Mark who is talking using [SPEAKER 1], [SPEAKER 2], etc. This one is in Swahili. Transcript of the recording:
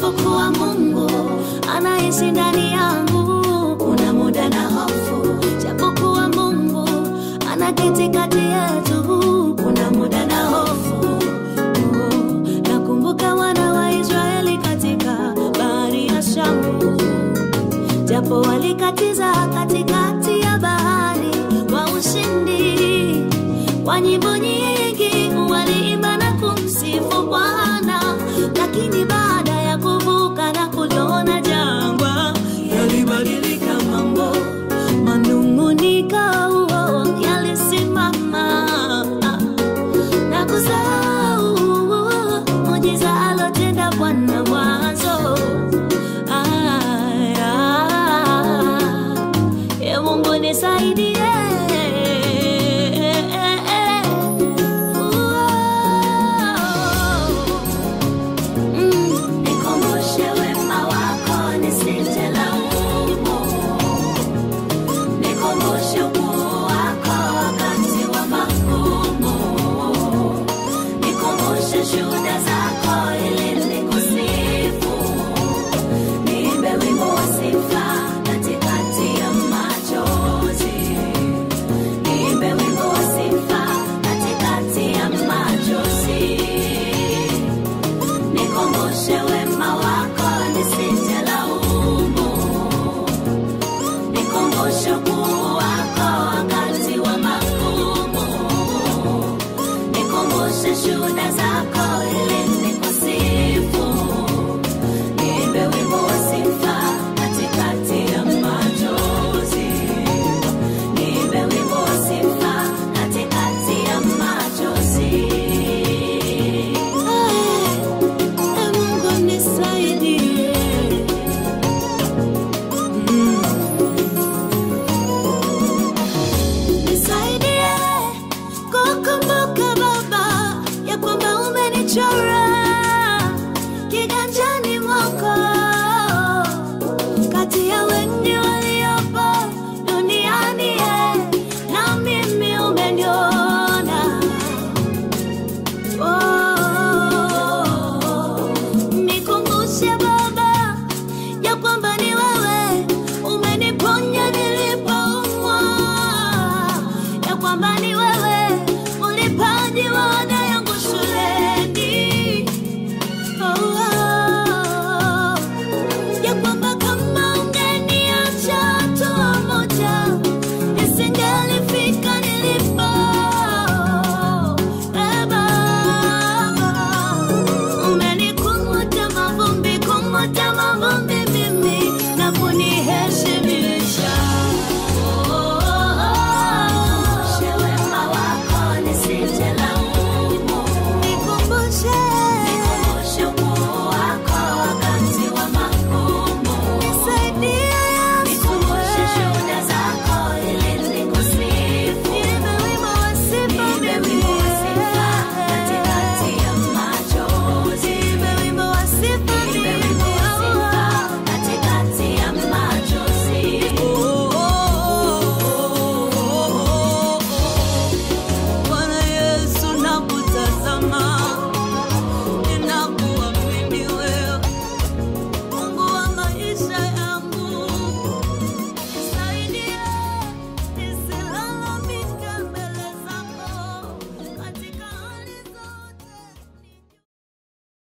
[SPEAKER 1] japokuwa Mungu anaishi ndani yangu, kuna muda na hofu, japokuwa Mungu anaketi kati yetu, kuna muda na hofu. Oh, Nakumbuka wana wa Israeli katika bahari ya Shamu, japo walikatiza katikati ya bahari kwa ushindi, kwa nyimbo nyingi waliimba na kumsifu Bwana, lakini baada ya kuvuka na kuliona jangwa, yalibadilika mambo, manung'uniko yalisimama na kusahau muujiza alotenda Bwana mwanzo. Aya, e Mungu nisaidie. Mm, nikumbushe wema wako nisitelaumu. Nikumbushe ukuu wako wakati wa magumu. Nikumbushe shuhuda zako ili nikusifu. Niimbe wimbo wa sifa katikati ya machozi. Niimbe wimbo wa sifa katikati ya machozi. Nikumbushe wema wako nisitelaumu. Nikumbushe ukuu wako wakati wa magumu. Nikumbushe shuhuda zako ili nikusifu. Niimbe wimbo wa sifa katikati ya machozi. Niimbe wimbo wa sifa katikati ya machozi. Ee Mungu nisaidie. Mm. Nisaidie kukumbuka Baba ya kwamba umenichora